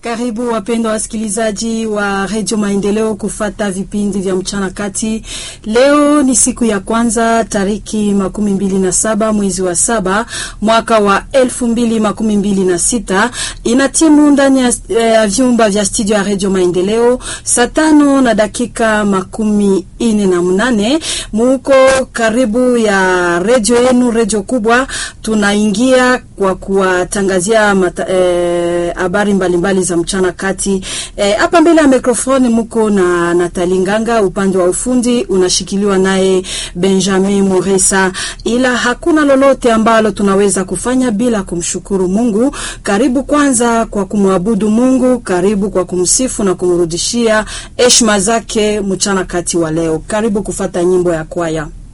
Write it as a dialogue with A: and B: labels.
A: Karibu wapendwa wasikilizaji wa redio Maendeleo kufata vipindi vya mchana kati. Leo ni siku ya kwanza tariki makumi mbili na saba mwezi wa saba mwaka wa elfu mbili makumi mbili na sita ina timu ndani ya eh, vyumba vya studio ya redio Maendeleo saa tano na dakika makumi ine na mnane muko karibu ya redio yenu, redio kubwa. Tunaingia kwa kuwatangazia habari eh, mbalimbali za mchana kati hapa. Eh, mbele ya mikrofoni muko na Natali Nganga, upande wa ufundi unashikiliwa naye Benjamin Moresa, ila hakuna lolote ambalo tunaweza kufanya bila kumshukuru Mungu. Karibu kwanza kwa kumwabudu Mungu, karibu kwa kumsifu na kumrudishia heshima zake mchana kati wa leo. Karibu kufata nyimbo ya kwaya.